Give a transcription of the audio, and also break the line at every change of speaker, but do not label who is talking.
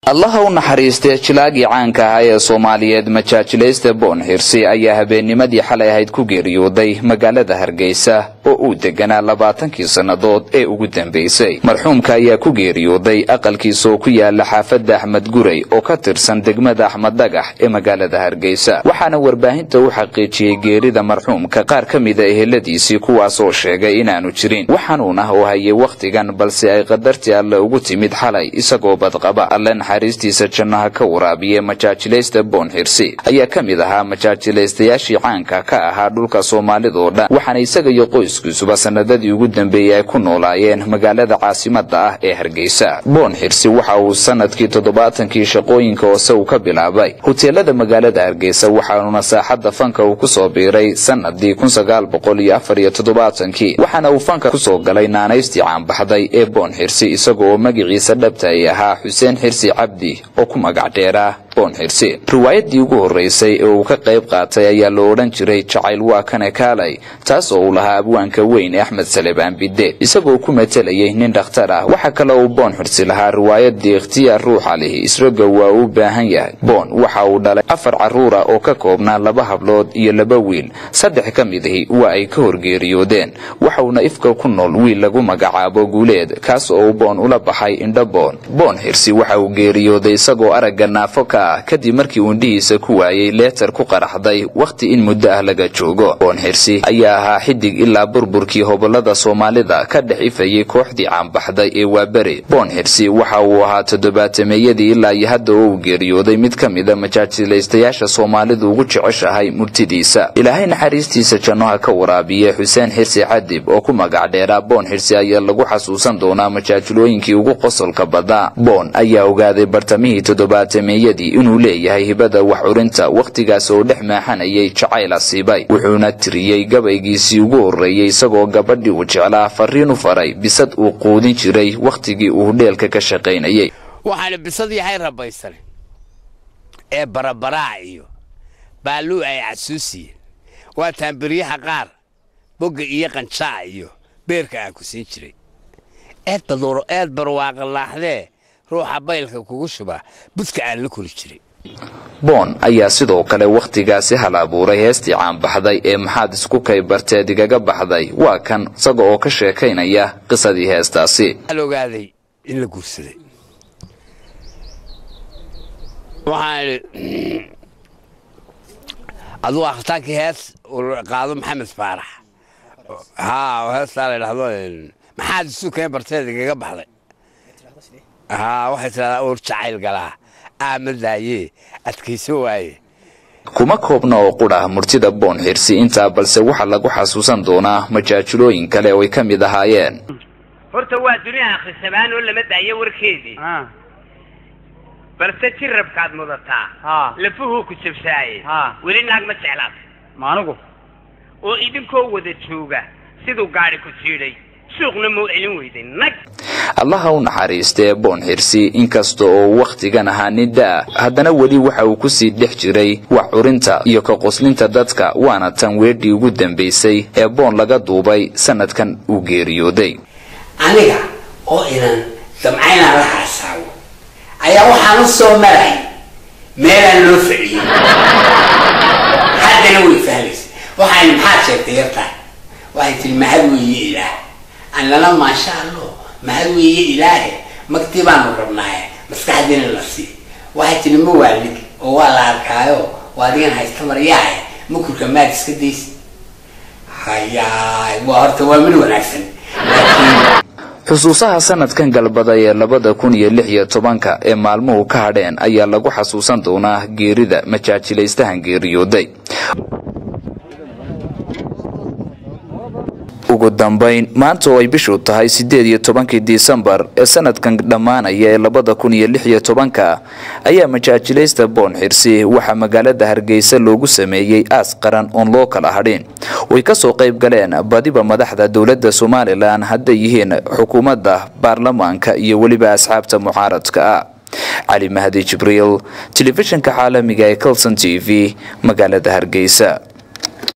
allaha u naxariistee jilaagii caanka ahaa ee soomaaliyeed majaajilaysta boon xirsi ayaa habeennimadii xalay ahayd ku geeriyooday magaalada hargeysa oo uu deganaa labaatankii sannadood ee ugu dambaysay marxuumka ayaa ku geeriyooday aqalkiisa oo ku yaala xaafadda axmed gurey oo ka tirsan degmada axmed dhagax ee magaalada hargeysa waxaana warbaahinta u xaqiijiyey geerida marxuumka qaar ka mida eheladiisii kuwaasoo sheegay inaanu jirin waxanuun ah oo hayay wakhtigan balse ay qadartii alle ugu timid xalay isagoo badqaba alle naxariistiisa jannaha ka waraabiye majaajilaysta boon xirsi ayaa ka mid ahaa majaajilaystayaashii caanka ka ahaa dhulka soomaalidoo dhan waxaana isaga iyo qoyskiisuba sanadadii ugu dambeeyey ay ku noolaayeen magaalada caasimada ah ee hargeysa boon xirsi waxa uu sanadkii toddobaatankii shaqooyinka hoose uu ka bilaabay hoteelada magaalada hargeysa waxaanuna saaxadda fanka uu kusoo biiray sanadii kun sagaal boqol iyo afar iyo toddobaatankii waxaana uu fanka kusoo galay naanaystii caanbaxday ee boon xirsi isaga oo magaciisa dhabta ay ahaa xuseen xirsi cabdi oo ku magac dheeraa boon xirsi riwaayadii ugu horreysay ee uu ka qayb qaatay ayaa la odhan jiray jacayl waa kane kaalay taas oo uu lahaa abwaanka weyn ee axmed salebaan bidde isagoo ku matelayay nin dhakhtar ah waxaa kale uu boon xirsi lahaa riwaayadii ikhtiyaar ruuxa lihi israga waa uu baahan yahay boon waxa uu dhalay afar carruura oo ka koobnaa laba hablood iyo laba wiil saddex ka midahi waa ay ka horgeeriyoodeen waxauna ifka ku nool wiil lagu magacaabo guuleed kaas oo uu boon ula baxay indho boon boon xirsi waxa uu geeriyooday isagoo aragga naafo ka ah kadib markii uu indhihiisa ku waayey leetar ku qaraxday wakhti in muddo ah laga joogo boon xirsi ayaa ahaa xidig ilaa burburkii hobolada soomaalida ka dhex ifayay kooxdii caanbaxday ee waaberi boon xirsi waxa uu ahaa toddobaatameyadii ilaa iyo hadda oo uu geeriyooday mid ka mida majaajilaystayaasha soomaalidu ugu jeceshahay murtidiisa ilaahay naxariistiisa jannoha ka waraabiye xuseen xirsi cadib oo ku magac dheeraa boon xirsi ayaa lagu xasuusan doonaa majaajilooyinkii ugu qosolka badaa boon ayaa ogaaday bartamihii toddobaatameyadii inuu leeyahay hibada wax curinta wakhtigaas oo dhex maaxanayay jacayl asiibay wuxuuna tiriyey gabaygiisii ugu horreeyey isagoo gabadhii uu jeclaa fariin u faray bisad uu quudin jiray wakhtigii uu dheelka ka shaqaynayay
waxaana bisad yahay rabaysan ee barabaraac iyo baalluu ay casuusiyeen waa taambiryaha qaar bogga iyo qancaac iyo beerka aan ku siin jiray eed barwaaqalaaxdee ruuxa baylka kugu shuba budka aan la kori jiray
boon ayaa sidoo kale wakhtigaasi hal abuuray heestii caanbaxday ee maxaad isku kay barteed igaga baxday waa kan isaga oo ka sheekaynaya qisadii heestaasi
waxaan ogaaday in la guursaday waxaan idhi aduu akhtaankii hees uu qaado maxamed faarax haa heestaa la idhahdo maxaad isu keen barteed igaga baxday haa waxay tidhahdaa uur jacayl galaa aamadaaye adkayso waaye
kuma koobna oo qudha murtida boon xirsi intaa balse waxaa lagu xasuusan doonaa majaajilooyin kale oo ay ka mid ahaayeen
horta waa duniya akhrisabaan oo lama daayo warkeedii balse jirabkaad mudataa lafuhuu ku jabsaaye weli naag ma jeclaad
maanigu
oo idinkoo wada jooga siduu gaadhi ku jiidhay suuqna muu celin weyday nag
allaha u naxariistee boon xirsi inkasta oo wakhtigan ahaa nin da-a haddana weli waxa uu kusii dhex jiray wax curinta iyo ka qoslinta dadka waana tan weedhii ugu dambaysay ee boon laga duubay sanadkan uu geeriyooday
aniga oo inan damcaynaan la haasaabo ayaa waxaan u soo maray meelaan loo fadhiyey haddana way fahlaysa waxaan maxaad sheegtay yartaa waxay tihi mahad weeye ilaah annana maasha allo mahad weeye ilaahe magtii baanu rabnaaye maskaxdiina la sii waxay tihi ma waalid oo waa la arkaayo waa adigan haysta maryaahe makurka maad iska daysi hayaay waa horta waa mid wanaagsan laakiin
xusuusaha sanadkan galbada ee labada kun iyo lix iyo tobanka ee maalmuhu ka hadheen ayaa lagu xasuusan doonaa geerida majaajilaystahan geeriyooday ugu dambayn maanta oo ay bishu tahay siddeed iyo tobankii disembar ee sanadkan dhammaanaya ee labada kun iyo lix iyo tobanka ayaa majaajilaysta boon xirsi waxaa magaalada hargeysa loogu sameeyey aas qaran oon loo kala hadhin way kasoo qayb galeen badiba madaxda dowladda somalilan hadday yihiin xukuumadda baarlamaanka iyo weliba asxaabta mucaaradka ah cali mahdi jibriil telefishinka caalamiga ee colson t v magaalada hargeysa